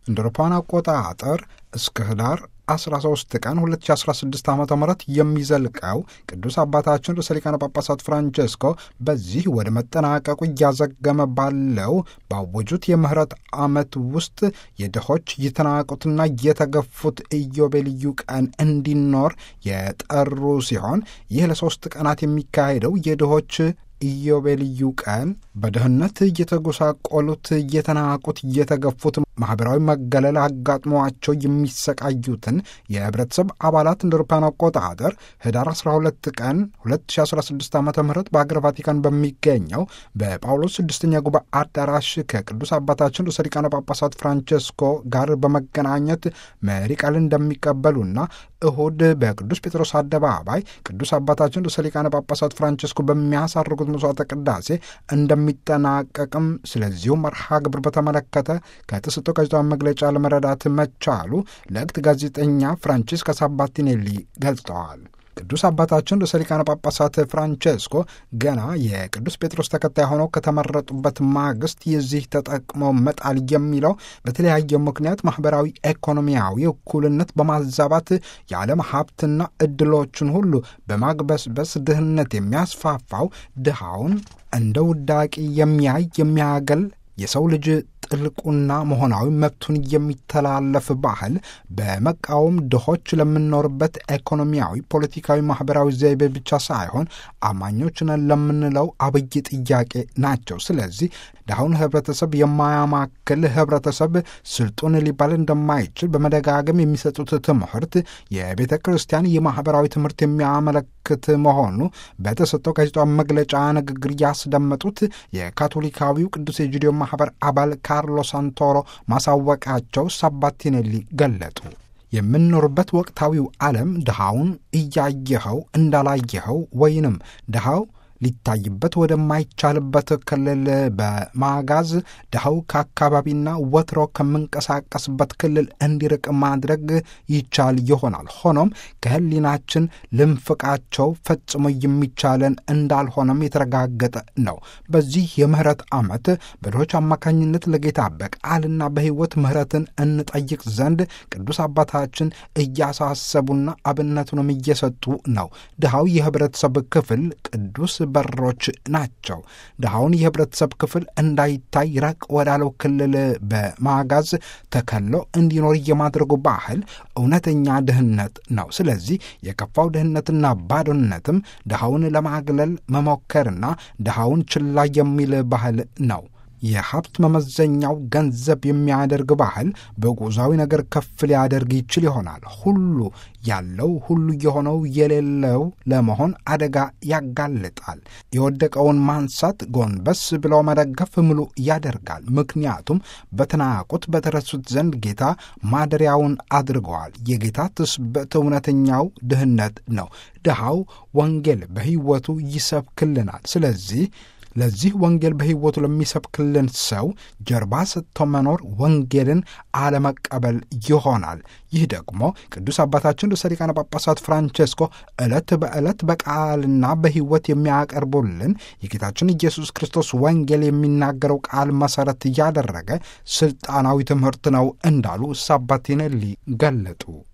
እንደ አውሮፓውያን አቆጣጠር እስከ ህዳር 13 ቀን 2016 ዓ ም የሚዘልቀው ቅዱስ አባታችን ርዕሰ ሊቃነ ጳጳሳት ፍራንቼስኮ በዚህ ወደ መጠናቀቁ እያዘገመ ባለው ባወጁት የምህረት ዓመት ውስጥ የድሆች የተናቁትና የተገፉት ኢዮቤልዩ ቀን እንዲኖር የጠሩ ሲሆን ይህ ለሦስት ቀናት የሚካሄደው የድሆች ኢዮቤልዩ ቀን በድህነት እየተጎሳቆሉት፣ እየተናቁት፣ እየተገፉት ማኅበራዊ መገለል አጋጥሟቸው የሚሰቃዩትን የህብረተሰብ አባላት እንደ አውሮፓውያን አቆጣጠር ህዳር 12 ቀን 2016 ዓ ም በአገር ቫቲካን በሚገኘው በጳውሎስ ስድስተኛ ጉባኤ አዳራሽ ከቅዱስ አባታችን ርዕሰ ሊቃነ ጳጳሳት ፍራንቼስኮ ጋር በመገናኘት መሪ ቃል እንደሚቀበሉና እሁድ በቅዱስ ጴጥሮስ አደባባይ ቅዱስ አባታችን ርዕሰ ሊቃነ ጳጳሳት ፍራንቼስኮ በሚያሳርጉት መስዋዕተ ቅዳሴ እንደሚጠናቀቅም ስለዚሁ መርሃ ግብር በተመለከተ ከተሰጠው ጋዜጣዊ መግለጫ ለመረዳት መቻሉ ለእክት ጋዜጠኛ ፍራንቺስካ ሳባቲኔሊ ገልጸዋል። ቅዱስ አባታችን ርዕሰ ሊቃነ ጳጳሳት ፍራንቼስኮ ገና የቅዱስ ጴጥሮስ ተከታይ ሆነው ከተመረጡበት ማግስት የዚህ ተጠቅሞ መጣል የሚለው በተለያየ ምክንያት ማኅበራዊ፣ ኢኮኖሚያዊ እኩልነት በማዛባት የዓለም ሀብትና እድሎችን ሁሉ በማግበስበስ ድህነት የሚያስፋፋው ድሃውን እንደ ውዳቂ የሚያይ የሚያገል የሰው ልጅ ጥልቁና መሆናዊ መብቱን የሚተላለፍ ባህል በመቃወም ድሆች ለምንኖርበት ኢኮኖሚያዊ፣ ፖለቲካዊ፣ ማኅበራዊ ዘይቤ ብቻ ሳይሆን አማኞች ነን ለምንለው አብይ ጥያቄ ናቸው። ስለዚህ ድሃውን ህብረተሰብ የማያማክል ህብረተሰብ ስልጡን ሊባል እንደማይችል በመደጋገም የሚሰጡት ትምህርት የቤተ ክርስቲያን የማኅበራዊ ትምህርት የሚያመለክት መሆኑ በተሰጠው ጋዜጣዊ መግለጫ ንግግር ያስደመጡት የካቶሊካዊው ቅዱስ የጁዲዮ ማኅበር አባል ካርሎ ሳንቶሮ ማሳወቃቸው ሳባቲኔሊ ገለጡ። የምንኖርበት ወቅታዊው ዓለም ድሃውን እያየኸው እንዳላየኸው ወይንም ድሃው ሊታይበት ወደማይቻልበት ክልል በማጋዝ ድሃው ከአካባቢና ወትሮ ከምንቀሳቀስበት ክልል እንዲርቅ ማድረግ ይቻል ይሆናል። ሆኖም ከህሊናችን ልንፍቃቸው ፈጽሞ የሚቻለን እንዳልሆነም የተረጋገጠ ነው። በዚህ የምህረት ዓመት በድሆች አማካኝነት ለጌታ በቃልና በሕይወት ምህረትን እንጠይቅ ዘንድ ቅዱስ አባታችን እያሳሰቡና አብነቱንም እየሰጡ ነው። ድሃው የህብረተሰብ ክፍል ቅዱስ በሮች ናቸው። ድሃውን የህብረተሰብ ክፍል እንዳይታይ ራቅ ወዳለው ክልል በማጋዝ ተከሎ እንዲኖር የማድረጉ ባህል እውነተኛ ድህነት ነው። ስለዚህ የከፋው ድህነትና ባዶነትም ድሃውን ለማግለል መሞከርና ድሃውን ችላ የሚል ባህል ነው። የሀብት መመዘኛው ገንዘብ የሚያደርግ ባህል በጉዛዊ ነገር ከፍ ሊያደርግ ይችል ይሆናል። ሁሉ ያለው ሁሉ የሆነው የሌለው ለመሆን አደጋ ያጋልጣል። የወደቀውን ማንሳት፣ ጎንበስ ብለው መደገፍ ምሉ ያደርጋል። ምክንያቱም በተናቁት በተረሱት ዘንድ ጌታ ማደሪያውን አድርገዋል። የጌታ ትስብእት እውነተኛው ድህነት ነው። ድሃው ወንጌል በሕይወቱ ይሰብክልናል። ስለዚህ ለዚህ ወንጌል በሕይወቱ ለሚሰብክልን ሰው ጀርባ ሰጥቶ መኖር ወንጌልን አለመቀበል ይሆናል። ይህ ደግሞ ቅዱስ አባታችን ርዕሰ ሊቃነ ጳጳሳት ፍራንቼስኮ ዕለት በዕለት በቃልና በሕይወት የሚያቀርቡልን የጌታችን ኢየሱስ ክርስቶስ ወንጌል የሚናገረው ቃል መሠረት እያደረገ ሥልጣናዊ ትምህርት ነው እንዳሉ ሳባቲኔሊ ገለጡ።